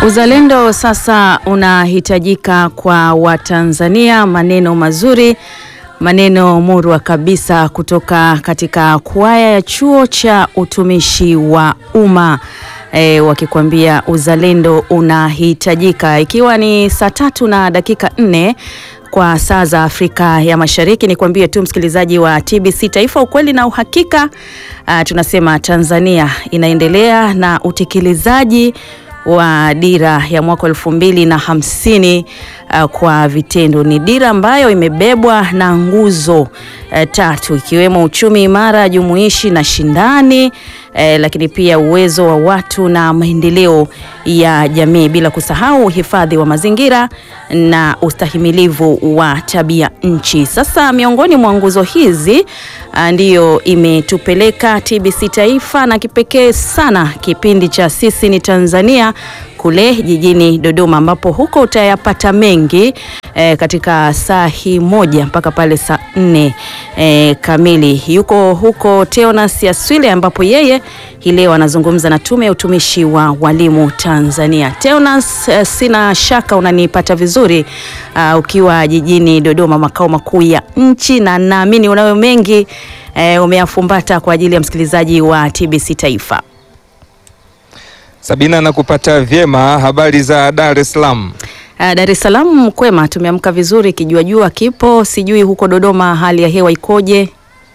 Uzalendo sasa unahitajika kwa Watanzania. Maneno mazuri, maneno murwa kabisa kutoka katika kwaya ya chuo cha utumishi wa umma e, wakikwambia uzalendo unahitajika, ikiwa ni saa tatu na dakika nne kwa saa za Afrika ya Mashariki. Ni kuambie tu msikilizaji wa TBC Taifa, ukweli na uhakika. Uh, tunasema Tanzania inaendelea na utekelezaji wa dira ya mwaka elfu mbili na hamsini uh, kwa vitendo. Ni dira ambayo imebebwa na nguzo uh, tatu ikiwemo uchumi imara, jumuishi na shindani uh, lakini pia uwezo wa watu na maendeleo ya jamii, bila kusahau uhifadhi wa mazingira na ustahimilivu wa tabia nchi. Sasa miongoni mwa nguzo hizi uh, ndiyo imetupeleka TBC Taifa na kipekee sana kipindi cha Sisi ni Tanzania kule jijini Dodoma ambapo huko utayapata mengi e, katika saa hii moja mpaka pale saa nne e, kamili. Yuko huko Teonas Yaswile ambapo yeye hii leo anazungumza na Tume ya Utumishi wa Walimu Tanzania. Teonas, e, sina shaka unanipata vizuri uh, ukiwa jijini Dodoma makao makuu ya nchi, na naamini unayo mengi e, umeyafumbata kwa ajili ya msikilizaji wa TBC Taifa. Sabina, nakupata vyema. Habari za Dar es Salaam? Uh, Dar es Salaam kwema, tumeamka vizuri, kijuajua kipo. Sijui huko Dodoma hali ya hewa ikoje?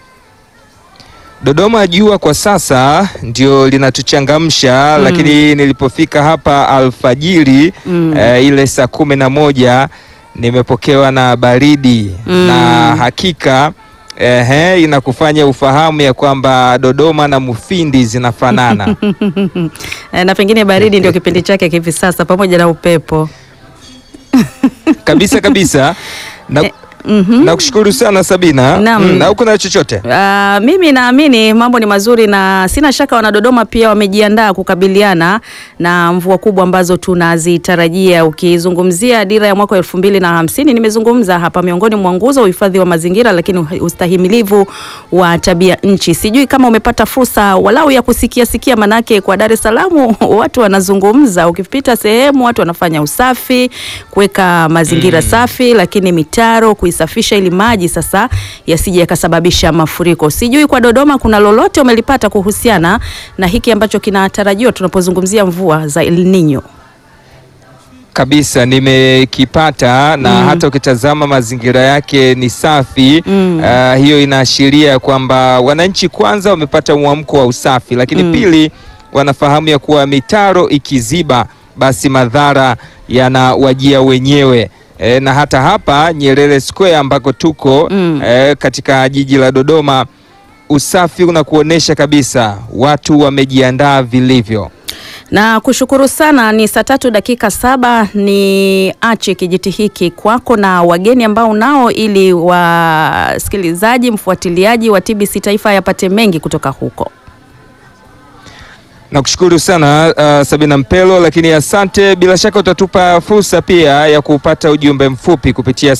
Dodoma jua kwa sasa ndio linatuchangamsha mm. Lakini nilipofika hapa alfajiri mm. eh, ile saa kumi na moja nimepokewa na baridi mm. na hakika Ehe, inakufanya ufahamu ya kwamba Dodoma na Mufindi zinafanana na pengine baridi ndio kipindi chake hivi sasa pamoja na upepo kabisa kabisa na, eh, mm -hmm. Nakushukuru sana Sabina. Naam. Na huko na chochote? Uh, mimi naamini mambo ni mazuri na sina shaka wanadodoma pia wamejiandaa kukabiliana na mvua kubwa ambazo tunazitarajia. Ukizungumzia dira ya mwaka elfu mbili na hamsini, nimezungumza hapa miongoni mwa nguzo uhifadhi wa mazingira, lakini ustahimilivu wa tabia nchi. Sijui kama umepata fursa walau ya kusikia sikia, manake kwa Dar es Salaam watu wanazungumza, ukipita sehemu watu wanafanya usafi, kuweka mazingira mm. safi, lakini mitaro kuisafisha ili maji sasa yasije yakasababisha mafuriko. Sijui kwa Dodoma kuna lolote umelipata kuhusiana na hiki ambacho kinatarajiwa tunapozungumzia mvua za El Nino? Kabisa nimekipata na mm. hata ukitazama mazingira yake ni safi mm. Uh, hiyo inaashiria kwamba wananchi kwanza wamepata mwamko wa usafi, lakini mm. pili wanafahamu ya kuwa mitaro ikiziba basi madhara yanawajia wenyewe. E, na hata hapa Nyerere Square ambako tuko mm. e, katika jiji la Dodoma usafi unakuonesha kabisa watu wamejiandaa vilivyo. Na kushukuru sana. Ni saa tatu dakika saba. Ni ache kijiti hiki kwako na wageni ambao nao, ili wasikilizaji, mfuatiliaji wa TBC Taifa yapate mengi kutoka huko. Nakushukuru sana uh, Sabina Mpelo, lakini asante. Bila shaka utatupa fursa pia ya kupata ujumbe mfupi kupitia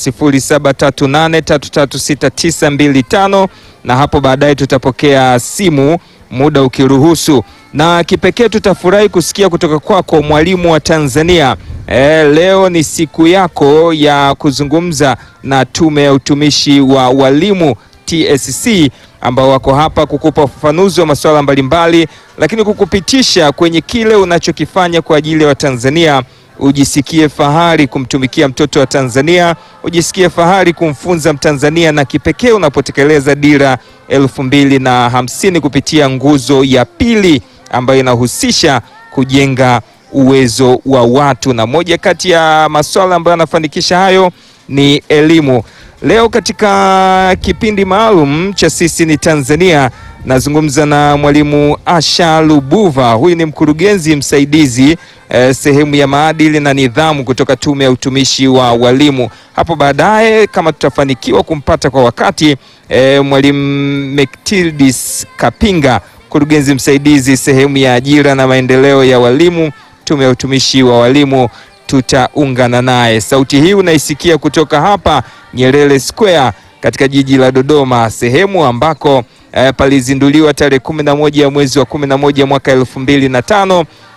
0738336925 na hapo baadaye tutapokea simu muda ukiruhusu, na kipekee tutafurahi kusikia kutoka kwako mwalimu wa Tanzania. E, leo ni siku yako ya kuzungumza na Tume ya Utumishi wa Walimu TSC ambao wako hapa kukupa ufafanuzi wa masuala mbalimbali, lakini kukupitisha kwenye kile unachokifanya kwa ajili ya Watanzania. Ujisikie fahari kumtumikia mtoto wa Tanzania, ujisikie fahari kumfunza Mtanzania, na kipekee unapotekeleza dira elfu mbili na hamsini kupitia nguzo ya pili ambayo inahusisha kujenga uwezo wa watu, na moja kati ya masuala ambayo yanafanikisha hayo ni elimu. Leo katika kipindi maalum cha Sisi ni Tanzania nazungumza na mwalimu Asha Lubuva. Huyu ni mkurugenzi msaidizi eh, sehemu ya maadili na nidhamu kutoka Tume ya Utumishi wa Walimu. Hapo baadaye kama tutafanikiwa kumpata kwa wakati eh, mwalimu Mektildis Kapinga, mkurugenzi msaidizi sehemu ya ajira na maendeleo ya walimu, Tume ya Utumishi wa Walimu tutaungana naye. Sauti hii unaisikia kutoka hapa Nyerere Square katika jiji la Dodoma, sehemu ambako eh, palizinduliwa tarehe kumi na moja ya mwezi wa kumi na moja mwaka elfu mbili na tano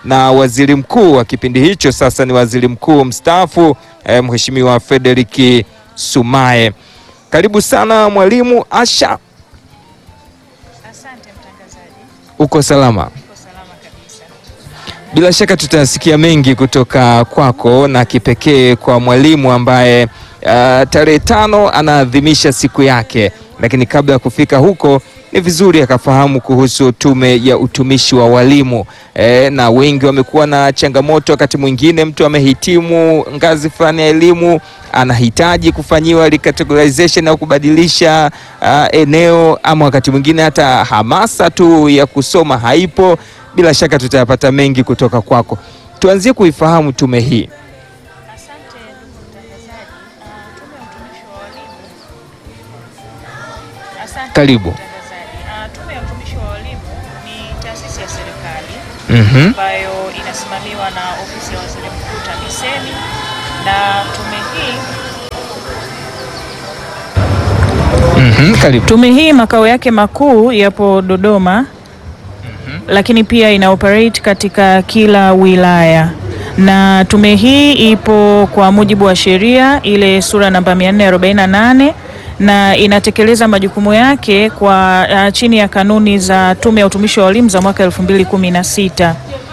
na waziri mkuu wa kipindi hicho, sasa ni waziri mkuu mstaafu eh, Mheshimiwa Frederick Sumaye. Karibu sana mwalimu Asha. Asante mtangazaji. Uko salama? Uko salama kabisa. Bila shaka tutasikia mengi kutoka kwako na kipekee kwa mwalimu ambaye uh, tarehe tano anaadhimisha siku yake, lakini kabla ya kufika huko ni vizuri akafahamu kuhusu Tume ya Utumishi wa Walimu e, na wengi wamekuwa na changamoto. Wakati mwingine mtu amehitimu ngazi fulani ya elimu anahitaji kufanyiwa recategorization au kubadilisha uh, eneo, ama wakati mwingine hata hamasa tu ya kusoma haipo. Bila shaka tutayapata mengi kutoka kwako. Tuanzie kuifahamu tume hii. Asante ndugu mtangazaji. Ah, Tume ya Utumishi wa Walimu. Asante Karibu. ndugu mtangazaji. Ah, Tume ya Utumishi wa Walimu ni taasisi ya serikali Mhm. ambayo inasimamiwa na ofisi ya Waziri Mkuu TAMISEMI na tume hii Mhm, karibu. Tume hii makao yake makuu yapo Dodoma, lakini pia ina operate katika kila wilaya, na tume hii ipo kwa mujibu wa sheria ile sura namba 448 na inatekeleza majukumu yake kwa uh, chini ya kanuni za Tume ya Utumishi wa Walimu za mwaka 2016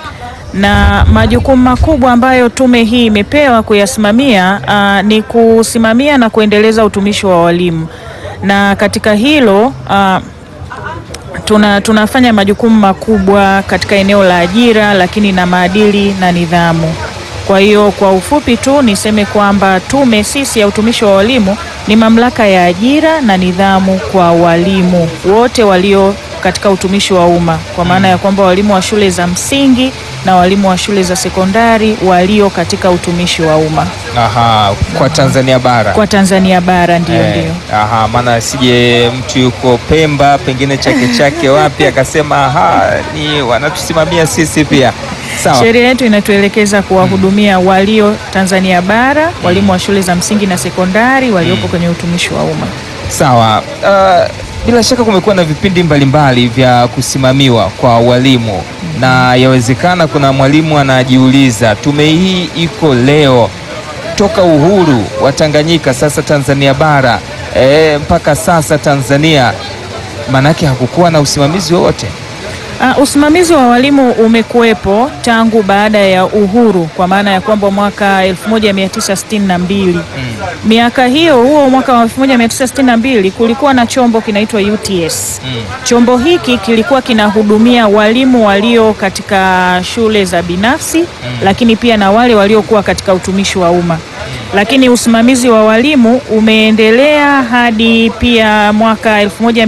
na majukumu makubwa ambayo tume hii imepewa kuyasimamia uh, ni kusimamia na kuendeleza utumishi wa walimu, na katika hilo uh, tuna, tunafanya majukumu makubwa katika eneo la ajira, lakini na maadili na nidhamu. Kwa hiyo kwa ufupi tu niseme kwamba tume sisi ya utumishi wa walimu ni mamlaka ya ajira na nidhamu kwa walimu wote walio katika utumishi wa umma, kwa maana ya kwamba walimu wa shule za msingi na walimu wa shule za sekondari walio katika utumishi wa umma Aha, kwa Tanzania bara. kwa Tanzania bara, ndio Eh, ndio. aha, maana sije mtu yuko Pemba pengine chake chake wapi akasema aha, ni wanatusimamia sisi pia. Sawa. Sheria yetu inatuelekeza kuwahudumia walio Tanzania bara, walimu wa shule za msingi na sekondari waliopo kwenye utumishi wa umma. Sawa. Uh, bila shaka kumekuwa na vipindi mbalimbali vya kusimamiwa kwa walimu na yawezekana kuna mwalimu anajiuliza tume hii iko leo toka uhuru wa Tanganyika sasa Tanzania bara e, mpaka sasa Tanzania, maanake hakukuwa na usimamizi wowote. Uh, usimamizi wa walimu umekuwepo tangu baada ya uhuru kwa maana ya kwamba mwaka 1962. Miaka hiyo huo mwaka wa 1962 kulikuwa na chombo kinaitwa UTS. Chombo hiki kilikuwa kinahudumia walimu walio katika shule za binafsi lakini pia na wale waliokuwa katika utumishi wa umma. Lakini usimamizi wa walimu umeendelea hadi pia mwaka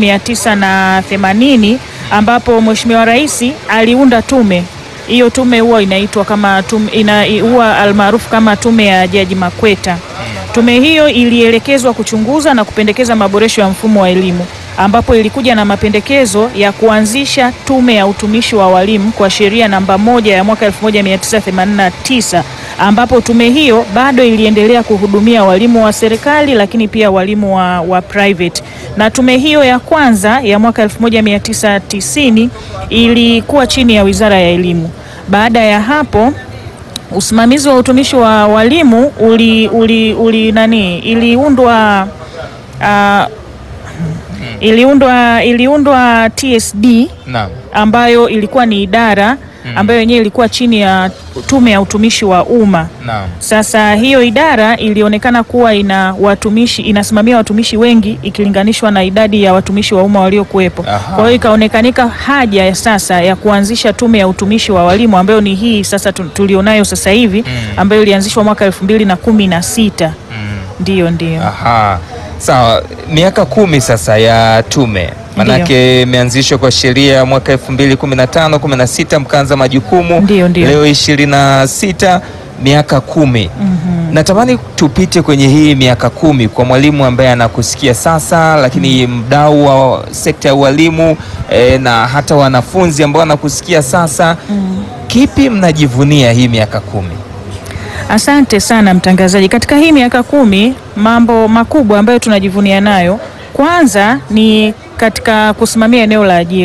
1980 ambapo Mheshimiwa Rais aliunda tume. Hiyo tume huwa inaitwa kama tume, ina, huwa almaarufu kama tume ya Jaji Makweta. Tume hiyo ilielekezwa kuchunguza na kupendekeza maboresho ya mfumo wa elimu ambapo ilikuja na mapendekezo ya kuanzisha tume ya utumishi wa walimu kwa sheria namba moja ya mwaka 1989 ambapo tume hiyo bado iliendelea kuhudumia walimu wa serikali lakini pia walimu wa, wa private. Na tume hiyo ya kwanza ya mwaka 1990 ilikuwa chini ya Wizara ya Elimu. Baada ya hapo usimamizi wa utumishi wa walimu uli, uli, uli nani iliundwa uh, iliundwa iliundwa TSD Naam. ambayo ilikuwa ni idara ambayo yenyewe ilikuwa chini ya tume ya utumishi wa umma. Naam. Sasa hiyo idara ilionekana kuwa ina watumishi inasimamia watumishi wengi ikilinganishwa na idadi ya watumishi wa umma waliokuwepo. Aha. Kwa hiyo ikaonekanika haja ya sasa ya kuanzisha tume ya utumishi wa walimu ambayo ni hii sasa tu- tulionayo sasa hivi ambayo ilianzishwa mwaka elfu mbili na kumi na sita. Ndiyo, ndiyo. Aha. Sawa, miaka kumi sasa ya tume manake imeanzishwa kwa sheria ya mwaka 2015 16 mkaanza majukumu Ndiyo, ndiyo. leo 26 miaka kumi. Natamani tupite kwenye hii miaka kumi kwa mwalimu ambaye anakusikia sasa, lakini mdau wa sekta ya ualimu eh, na hata wanafunzi ambao wanakusikia sasa, kipi mnajivunia hii miaka kumi? Asante sana mtangazaji. Katika hii miaka kumi, mambo makubwa ambayo tunajivunia nayo, kwanza ni katika kusimamia eneo la ajira.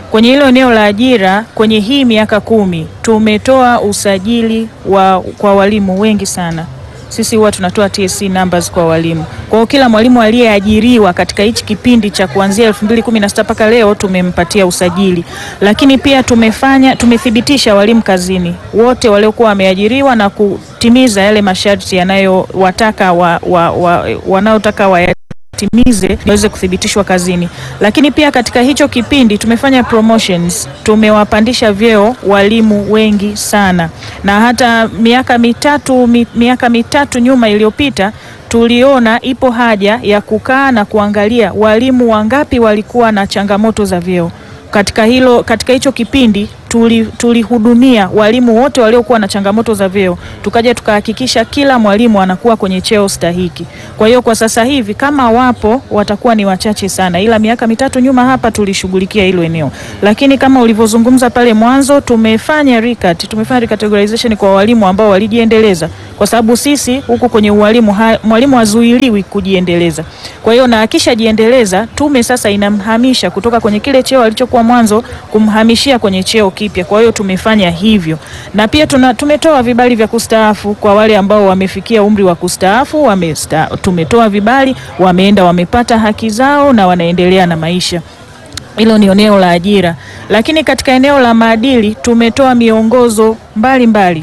kwenye hilo eneo la ajira kwenye hii miaka kumi tumetoa usajili wa, kwa walimu wengi sana. Sisi huwa tunatoa TSC numbers kwa walimu. Kwa hiyo kila mwalimu aliyeajiriwa katika hichi kipindi cha kuanzia 2016 mpaka leo tumempatia usajili, lakini pia tumefanya tumethibitisha walimu kazini wote waliokuwa wameajiriwa na kutimiza yale masharti yanayowataka wa, wa, wa, wanaotaka wa timize waweze kuthibitishwa kazini. Lakini pia katika hicho kipindi tumefanya promotions, tumewapandisha vyeo walimu wengi sana, na hata miaka mitatu mi, miaka mitatu nyuma iliyopita tuliona ipo haja ya kukaa na kuangalia walimu wangapi walikuwa na changamoto za vyeo katika hilo katika hicho kipindi tulihudumia tuli walimu wote waliokuwa na changamoto za vyeo, tukaja tukahakikisha kila mwalimu anakuwa kwenye cheo stahiki. Kwa hiyo kwa sasa hivi kama wapo watakuwa ni wachache sana, ila miaka mitatu nyuma hapa tulishughulikia hilo eneo, lakini kama ulivyozungumza pale mwanzo, tumefanya recat, tumefanya recategorization kwa walimu ambao walijiendeleza, kwa sababu sisi huku kwenye ualimu ha, mwalimu hazuiliwi kujiendeleza. Kwa hiyo na akishajiendeleza, tume sasa inamhamisha kutoka kwenye kile cheo alichokuwa mwanzo kumhamishia kwenye cheo kipya. Kwa hiyo tumefanya hivyo, na pia tuna, tumetoa vibali vya kustaafu kwa wale ambao wamefikia umri wa kustaafu wamesta, tumetoa vibali, wameenda wamepata haki zao na wanaendelea na maisha. Hilo ni eneo la ajira, lakini katika eneo la maadili tumetoa miongozo mbalimbali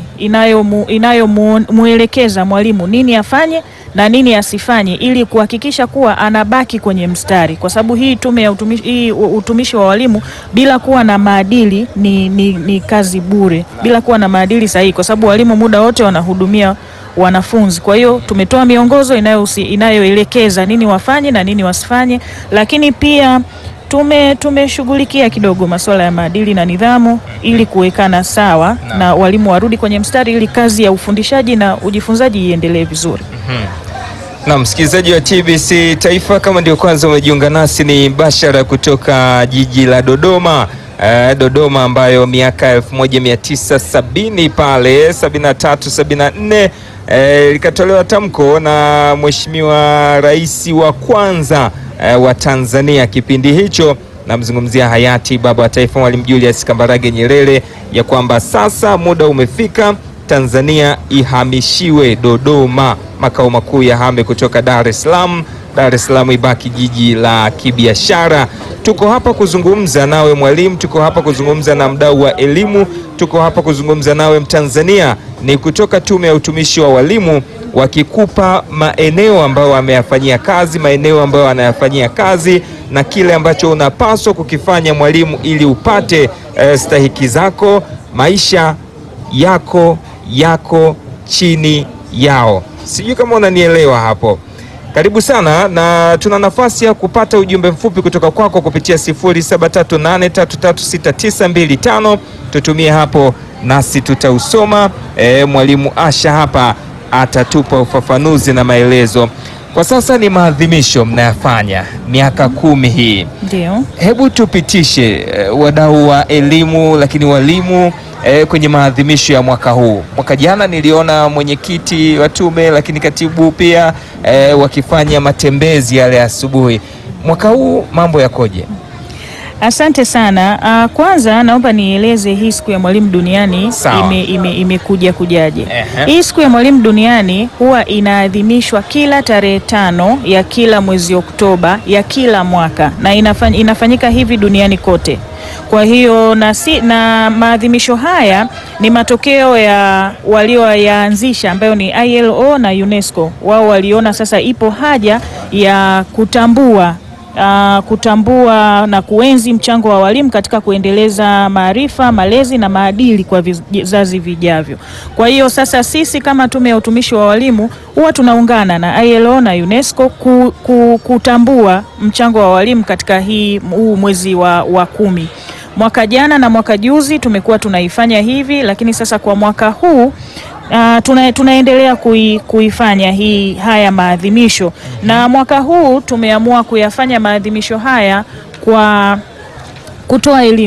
inayomwelekeza inayo mwalimu nini afanye na nini asifanye ili kuhakikisha kuwa anabaki kwenye mstari, kwa sababu hii tume ya utumishi, hii utumishi wa walimu bila kuwa na maadili ni, ni, ni kazi bure, bila kuwa na maadili sahihi, kwa sababu walimu muda wote wanahudumia wanafunzi. Kwa hiyo tumetoa miongozo inayoelekeza nini wafanye na nini wasifanye, lakini pia tume tumeshughulikia kidogo masuala ya maadili na nidhamu ili kuwekana sawa na, na walimu warudi kwenye mstari ili kazi ya ufundishaji na ujifunzaji iendelee vizuri. mm-hmm. Na msikilizaji wa TBC Taifa, kama ndio kwanza umejiunga nasi, ni bashara kutoka jiji la Dodoma. Uh, Dodoma ambayo miaka 1970 pale 73 74 uh, likatolewa tamko na Mheshimiwa Rais wa kwanza uh, wa Tanzania kipindi hicho, namzungumzia hayati baba wa taifa Mwalimu Julius Kambarage Nyerere, ya kwamba sasa muda umefika Tanzania ihamishiwe Dodoma, makao makuu ya hame kutoka Dar es Salaam. Dar es Salaam ibaki jiji la kibiashara. Tuko hapa kuzungumza nawe mwalimu, tuko hapa kuzungumza na mdau wa elimu, tuko hapa kuzungumza nawe Mtanzania. Ni kutoka Tume ya Utumishi wa Walimu, wakikupa maeneo ambayo wameyafanyia kazi, maeneo ambayo wanayafanyia kazi na kile ambacho unapaswa kukifanya mwalimu, ili upate eh, stahiki zako, maisha yako yako chini yao. Sijui kama unanielewa hapo. Karibu sana na tuna nafasi ya kupata ujumbe mfupi kutoka kwako kupitia 0738336925 tutumie hapo nasi tutausoma. E, mwalimu Asha hapa atatupa ufafanuzi na maelezo. Kwa sasa ni maadhimisho mnayafanya miaka kumi hii, ndio. Hebu tupitishe e, wadau wa elimu lakini walimu E, kwenye maadhimisho ya mwaka huu. Mwaka jana niliona mwenyekiti wa tume lakini katibu pia e, wakifanya matembezi yale asubuhi. Mwaka huu mambo yakoje? Asante sana. Uh, kwanza naomba nieleze hii siku ya mwalimu duniani ime, ime, imekuja kujaje? Ehe. Hii siku ya mwalimu duniani huwa inaadhimishwa kila tarehe tano ya kila mwezi Oktoba ya kila mwaka na inafany, inafanyika hivi duniani kote. Kwa hiyo na, si, na maadhimisho haya ni matokeo ya walioyaanzisha ambayo ni ILO na UNESCO. Wao waliona sasa ipo haja ya kutambua Uh, kutambua na kuenzi mchango wa walimu katika kuendeleza maarifa, malezi na maadili kwa vizazi vijavyo. Kwa hiyo sasa sisi kama Tume ya Utumishi wa Walimu huwa tunaungana na ILO na UNESCO ku, ku, kutambua mchango wa walimu katika hii huu mwezi wa, wa kumi. Mwaka jana na mwaka juzi tumekuwa tunaifanya hivi, lakini sasa kwa mwaka huu Uh, tuna, tunaendelea kui, kuifanya hii haya maadhimisho mm -hmm. Na mwaka huu tumeamua kuyafanya maadhimisho haya kwa kutoa elimu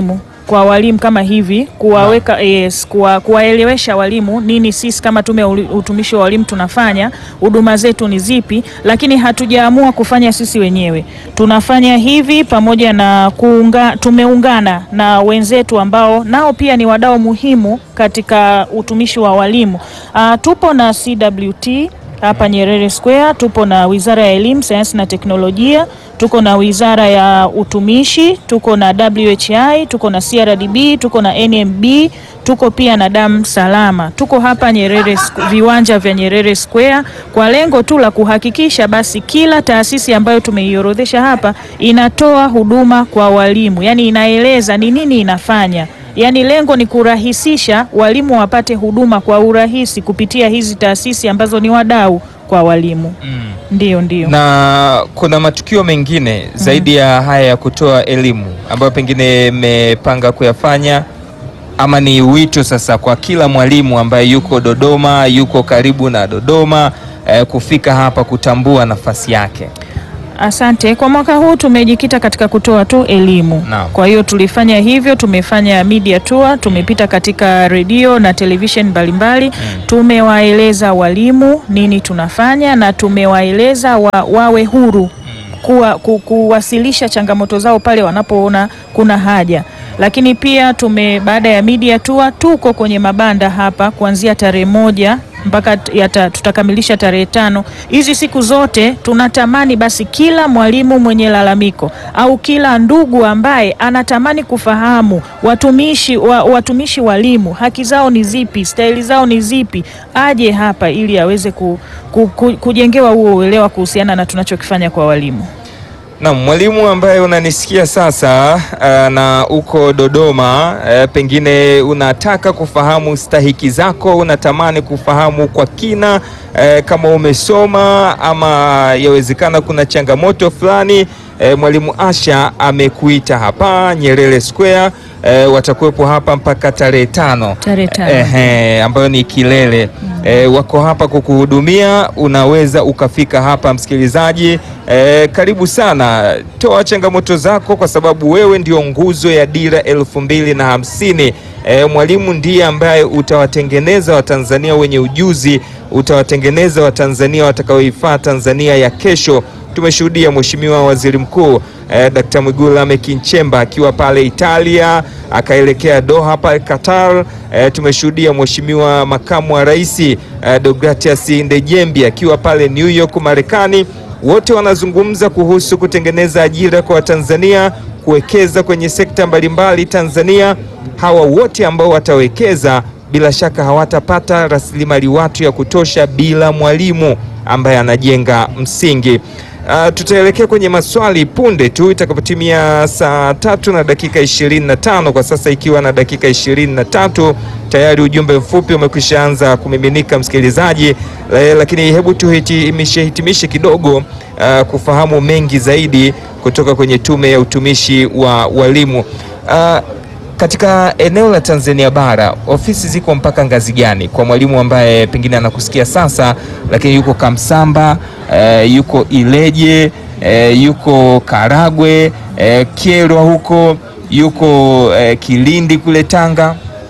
kwa walimu kama hivi kuwaweka yes, kuwa, kuwaelewesha walimu nini sisi kama tume ya uli- utumishi wa walimu tunafanya, huduma zetu ni zipi, lakini hatujaamua kufanya sisi wenyewe. Tunafanya hivi pamoja na kuunga, tumeungana na wenzetu ambao nao pia ni wadau muhimu katika utumishi wa walimu. Ah, tupo na CWT hapa Nyerere Square, tupo na Wizara ya Elimu, Sayansi na Teknolojia, tuko na Wizara ya Utumishi, tuko na WHI, tuko na CRDB, tuko na NMB, tuko pia na Damu Salama. Tuko hapa Nyerere Squ- viwanja vya Nyerere Square kwa lengo tu la kuhakikisha basi kila taasisi ambayo tumeiorodhesha hapa inatoa huduma kwa walimu, yaani inaeleza ni nini inafanya Yaani lengo ni kurahisisha walimu wapate huduma kwa urahisi kupitia hizi taasisi ambazo ni wadau kwa walimu. Ndio, ndio. Na kuna matukio mengine zaidi ya haya ya kutoa elimu ambayo pengine mmepanga kuyafanya, ama ni wito sasa kwa kila mwalimu ambaye yuko Dodoma, yuko karibu na Dodoma eh, kufika hapa kutambua nafasi yake. Asante. Kwa mwaka huu tumejikita katika kutoa tu elimu. Naam. Kwa hiyo tulifanya hivyo, tumefanya media tour, tumepita katika redio na television mbalimbali, tumewaeleza walimu nini tunafanya na tumewaeleza wa, wawe huru kuwa, ku, kuwasilisha changamoto zao pale wanapoona kuna haja. Lakini pia tume baada ya media tour tuko kwenye mabanda hapa kuanzia tarehe moja mpaka t- yata, tutakamilisha tarehe tano. Hizi siku zote tunatamani basi kila mwalimu mwenye lalamiko au kila ndugu ambaye anatamani kufahamu watumishi wa, watumishi walimu haki zao ni zipi, staili zao ni zipi, aje hapa ili aweze ku, ku, ku, kujengewa huo uelewa kuhusiana na tunachokifanya kwa walimu. Na mwalimu ambaye unanisikia sasa uh, na uko Dodoma uh, pengine unataka kufahamu stahiki zako, unatamani kufahamu kwa kina uh, kama umesoma ama yawezekana kuna changamoto fulani uh, mwalimu Asha amekuita hapa Nyerere Square uh, watakuwepo hapa mpaka tarehe tano Tarehe tano. Ehe, ambayo ni kilele e, wako hapa kukuhudumia. Unaweza ukafika hapa msikilizaji. E, karibu sana, toa changamoto zako kwa sababu wewe ndio nguzo ya dira elfu mbili na hamsini. E, mwalimu ndiye ambaye utawatengeneza Watanzania wenye ujuzi, utawatengeneza Watanzania watakaoifaa Tanzania ya kesho. Tumeshuhudia Mheshimiwa Waziri Mkuu eh, Dkt. Mwigulu Lameck Nchemba akiwa pale Italia akaelekea Doha pale Qatar. Eh, tumeshuhudia Mheshimiwa Makamu wa Rais eh, Deogratias Ndejembi akiwa pale New York Marekani. Wote wanazungumza kuhusu kutengeneza ajira kwa Watanzania, kuwekeza kwenye sekta mbalimbali Tanzania. Hawa wote ambao watawekeza bila shaka hawatapata rasilimali watu ya kutosha bila mwalimu ambaye anajenga msingi. Uh, tutaelekea kwenye maswali punde tu itakapotimia saa tatu na dakika ishirini na tano kwa sasa ikiwa na dakika ishirini na tatu tayari ujumbe mfupi umekwisha anza kumiminika msikilizaji, eh, lakini hebu tuhitimishe hitimishe kidogo uh, kufahamu mengi zaidi kutoka kwenye Tume ya Utumishi wa Walimu. Uh, katika eneo la Tanzania bara ofisi ziko mpaka ngazi gani kwa mwalimu ambaye pengine anakusikia sasa, lakini yuko Kamsamba, eh, yuko Ileje, eh, yuko Karagwe, eh, Kyerwa huko, yuko eh, Kilindi kule Tanga?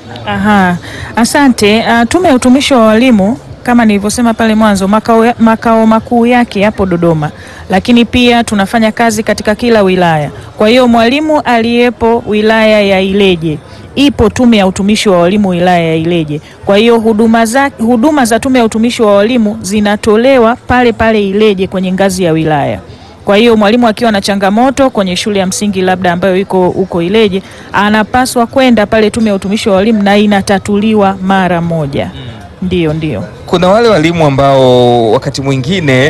Aha, asante. Uh, Tume ya Utumishi wa Walimu kama nilivyosema pale mwanzo, makao, ya- makao makuu yake yapo Dodoma, lakini pia tunafanya kazi katika kila wilaya. Kwa hiyo mwalimu aliyepo wilaya ya Ileje ipo Tume ya Utumishi wa Walimu wilaya ya Ileje. Kwa hiyo huduma za, huduma za Tume ya Utumishi wa Walimu zinatolewa pale pale Ileje kwenye ngazi ya wilaya. Kwa hiyo mwalimu akiwa na changamoto kwenye shule ya msingi labda ambayo iko huko Ileje, anapaswa kwenda pale Tume ya Utumishi wa Walimu na inatatuliwa mara moja. Ndio, ndio. Kuna wale walimu ambao wakati mwingine eh,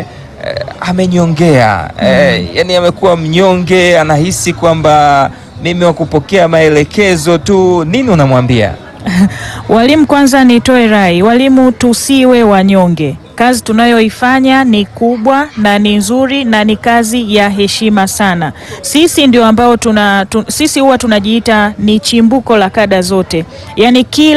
amenyongea eh, yani amekuwa mnyonge, anahisi kwamba mimi wa kupokea maelekezo tu. Nini unamwambia? Walimu, kwanza nitoe rai, walimu tusiwe wanyonge. Kazi tunayoifanya ni kubwa na ni nzuri na ni kazi ya heshima sana. Sisi ndio ambao tuna tu, sisi huwa tunajiita ni chimbuko la kada zote, yaani kila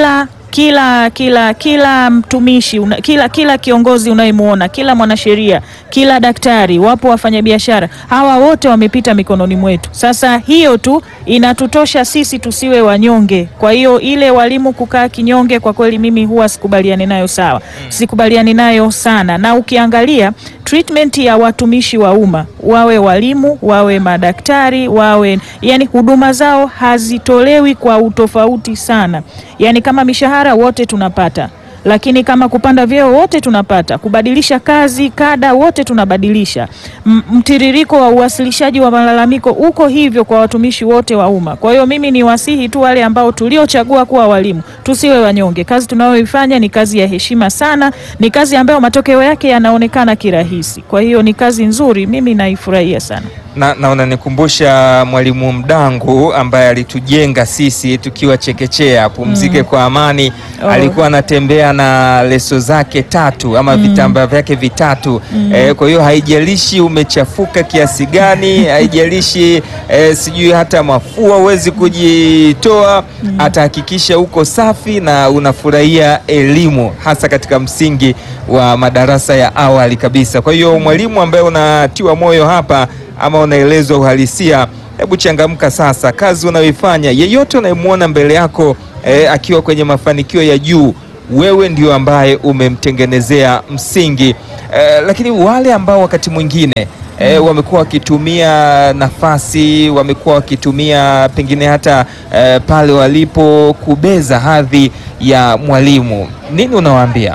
kila kila kila mtumishi una, kila kila kiongozi unayemwona, kila mwanasheria, kila daktari, wapo wafanyabiashara, hawa wote wamepita mikononi mwetu. Sasa hiyo tu inatutosha sisi tusiwe wanyonge. Kwa hiyo ile walimu kukaa kinyonge, kwa kweli mimi huwa sikubaliani nayo, sawa, sikubaliani nayo sana. Na ukiangalia treatment ya watumishi wa umma, wawe walimu, wawe madaktari, wawe yani, huduma zao hazitolewi kwa utofauti sana. Yani kama mishahara wote tunapata, lakini kama kupanda vyeo wote tunapata, kubadilisha kazi kada wote tunabadilisha. M mtiririko wa uwasilishaji wa malalamiko uko hivyo kwa watumishi wote wa umma. Kwa hiyo mimi ni wasihi tu wale ambao tuliochagua kuwa walimu, tusiwe wanyonge. Kazi tunayoifanya ni kazi ya heshima sana, ni kazi ambayo matokeo yake yanaonekana kirahisi. Kwa hiyo ni kazi nzuri, mimi naifurahia sana na, na unanikumbusha Mwalimu Mdangu ambaye alitujenga sisi tukiwa chekechea. Pumzike kwa amani. Oh. Alikuwa anatembea na leso zake tatu ama vitambaa vyake vitatu. Eh, kwa hiyo haijalishi umechafuka kiasi gani, haijalishi eh, sijui hata mafua huwezi kujitoa, atahakikisha uko safi na unafurahia elimu, hasa katika msingi wa madarasa ya awali kabisa. Kwa hiyo mwalimu ambaye unatiwa moyo hapa ama unaelezwa uhalisia, hebu changamka sasa. Kazi unayoifanya, yeyote unayemwona mbele yako eh, akiwa kwenye mafanikio ya juu, wewe ndio ambaye umemtengenezea msingi eh, lakini wale ambao wakati mwingine eh, wamekuwa wakitumia nafasi, wamekuwa wakitumia pengine hata eh, pale walipo kubeza hadhi ya mwalimu, nini unawaambia?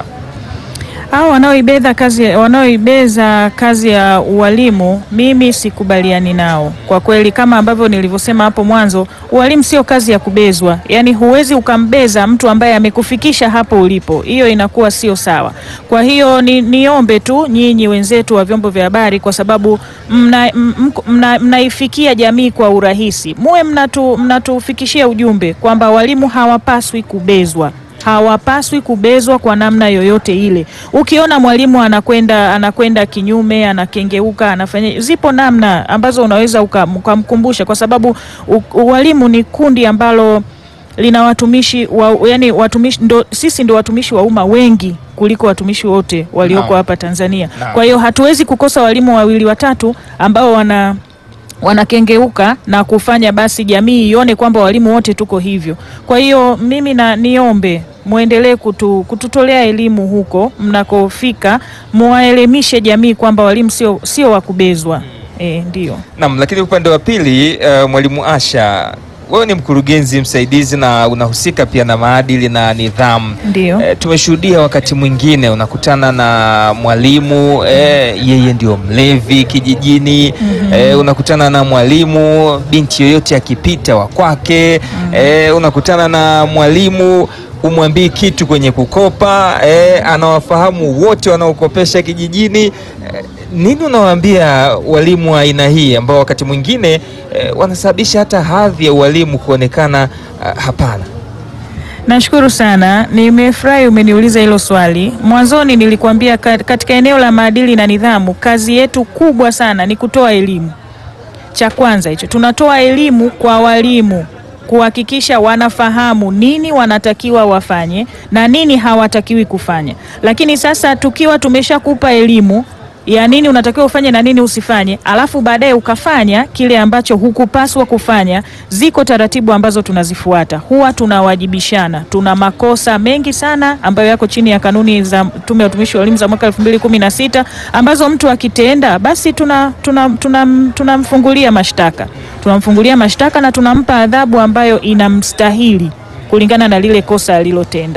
hao wanaoibeza kazi wanaoibeza kazi ya ualimu, mimi sikubaliani nao kwa kweli. Kama ambavyo nilivyosema hapo mwanzo, ualimu sio kazi ya kubezwa. Yaani huwezi ukambeza mtu ambaye amekufikisha hapo ulipo, hiyo inakuwa sio sawa. Kwa hiyo ni, niombe tu nyinyi wenzetu wa vyombo vya habari, kwa sababu mnaifikia mna, mna jamii kwa urahisi, muwe mnatu, mnatufikishia ujumbe kwamba walimu hawapaswi kubezwa hawapaswi kubezwa kwa namna yoyote ile. Ukiona mwalimu anakwenda anakwenda kinyume, anakengeuka, anafanya, zipo namna ambazo unaweza ukamkumbusha, kwa sababu walimu ni kundi ambalo lina watumishi wa, yani watumishi ndo, sisi ndo watumishi wa umma wengi kuliko watumishi wote walioko Naam. hapa Tanzania. Naam. Kwa hiyo hatuwezi kukosa walimu wawili watatu ambao wana wanakengeuka na kufanya basi jamii ione kwamba walimu wote tuko hivyo. Kwa hiyo mimi na niombe muendelee kutu, kututolea elimu huko mnakofika, muwaelimishe jamii kwamba walimu sio sio wa kubezwa. E, ndio. Naam, lakini upande wa pili uh, Mwalimu Asha, wewe ni mkurugenzi msaidizi na unahusika pia na maadili na nidhamu. Ndio. Eh, tumeshuhudia wakati mwingine unakutana na mwalimu eh, yeye ndio mlevi kijijini. Eh, unakutana na mwalimu binti yoyote akipita wa kwake. Eh, unakutana na mwalimu umwambii kitu kwenye kukopa. Eh, anawafahamu wote wanaokopesha kijijini. Eh, nini unawaambia walimu wa aina hii ambao wakati mwingine eh, wanasababisha hata hadhi ya ualimu kuonekana ah, hapana? Nashukuru sana, nimefurahi umeniuliza hilo swali. Mwanzoni nilikuambia ka- katika eneo la maadili na nidhamu, kazi yetu kubwa sana ni kutoa elimu. Cha kwanza hicho, tunatoa elimu kwa walimu kuhakikisha wanafahamu nini wanatakiwa wafanye na nini hawatakiwi kufanya. Lakini sasa tukiwa tumeshakupa elimu ya nini unatakiwa ufanye na nini usifanye, alafu baadaye ukafanya kile ambacho hukupaswa kufanya, ziko taratibu ambazo tunazifuata, huwa tunawajibishana. Tuna makosa mengi sana ambayo yako chini ya kanuni za Tume ya Utumishi wa Elimu za mwaka 2016 ambazo mtu akitenda basi tunamfungulia tuna, tuna, tunamfungulia mashtaka tunamfungulia mashtaka na tunampa adhabu ambayo inamstahili kulingana na lile kosa alilotenda.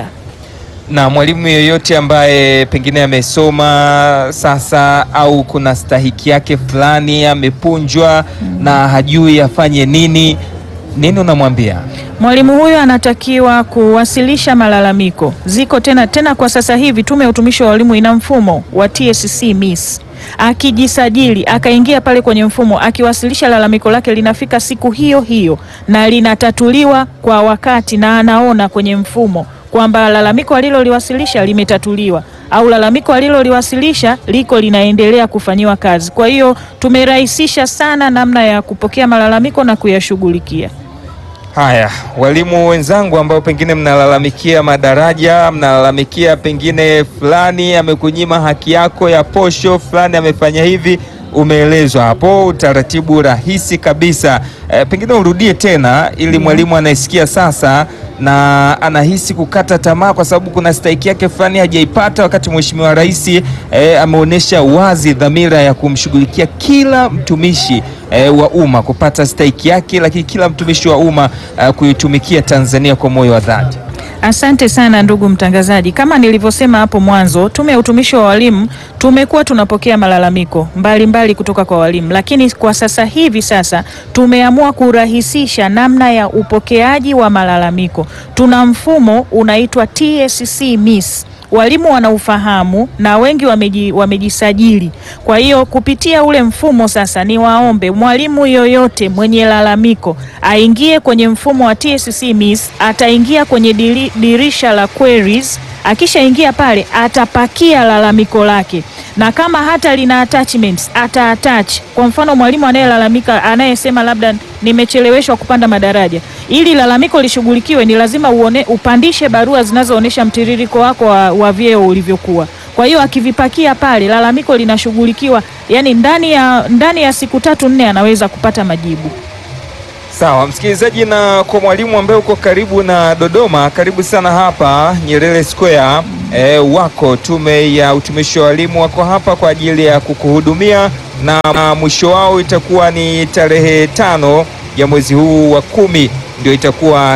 na mwalimu yeyote ambaye pengine amesoma sasa au kuna stahiki yake fulani amepunjwa na hajui afanye nini, nini unamwambia? Mwalimu huyo anatakiwa kuwasilisha malalamiko. Ziko tena tena, kwa sasa hivi Tume ya Utumishi wa Walimu ina mfumo wa TSC Miss. Akijisajili akaingia pale kwenye mfumo, akiwasilisha lalamiko lake linafika siku hiyo hiyo na linatatuliwa kwa wakati, na anaona kwenye mfumo kwamba lalamiko aliloliwasilisha limetatuliwa au lalamiko aliloliwasilisha liko linaendelea kufanyiwa kazi. Kwa hiyo tumerahisisha sana namna ya kupokea malalamiko na kuyashughulikia. Haya, walimu wenzangu ambao pengine mnalalamikia madaraja, mnalalamikia pengine fulani amekunyima haki yako ya posho, fulani amefanya hivi, umeelezwa hapo utaratibu rahisi kabisa. E, pengine urudie tena ili mwalimu anayesikia sasa na anahisi kukata tamaa kwa sababu kuna stahiki yake fulani hajaipata, wakati Mheshimiwa Rais e, ameonyesha wazi dhamira ya kumshughulikia kila mtumishi e, wa umma kupata stahiki yake, lakini kila mtumishi wa umma e, kuitumikia Tanzania kwa moyo wa dhati. Asante sana ndugu mtangazaji. Kama nilivyosema hapo mwanzo, Tume ya Utumishi wa Walimu tumekuwa tunapokea malalamiko mbalimbali mbali kutoka kwa walimu, lakini kwa sasa hivi sasa tumeamua kurahisisha namna ya upokeaji wa malalamiko. Tuna mfumo unaitwa TSC Miss walimu wanaufahamu na wengi wameji, wamejisajili. Kwa hiyo kupitia ule mfumo sasa, ni waombe mwalimu yoyote mwenye lalamiko aingie kwenye mfumo wa TSC Miss, ataingia kwenye diri, dirisha la queries. Akishaingia pale atapakia lalamiko lake na kama hata lina attachments ata attach. Kwa mfano mwalimu anayelalamika anayesema labda nimecheleweshwa kupanda madaraja, ili lalamiko lishughulikiwe, ni lazima uone, upandishe barua zinazoonyesha mtiririko wako wa, wa vyeo ulivyokuwa. Kwa hiyo akivipakia pale, lalamiko linashughulikiwa, yani ndani ya, ndani ya siku tatu nne anaweza kupata majibu. Sawa msikilizaji, na kwa mwalimu ambaye uko karibu na Dodoma, karibu sana hapa Nyerere Square. E, wako tume ya utumishi wa walimu wako hapa kwa ajili ya kukuhudumia, na mwisho wao itakuwa ni tarehe tano ya mwezi huu wa kumi, ndio itakuwa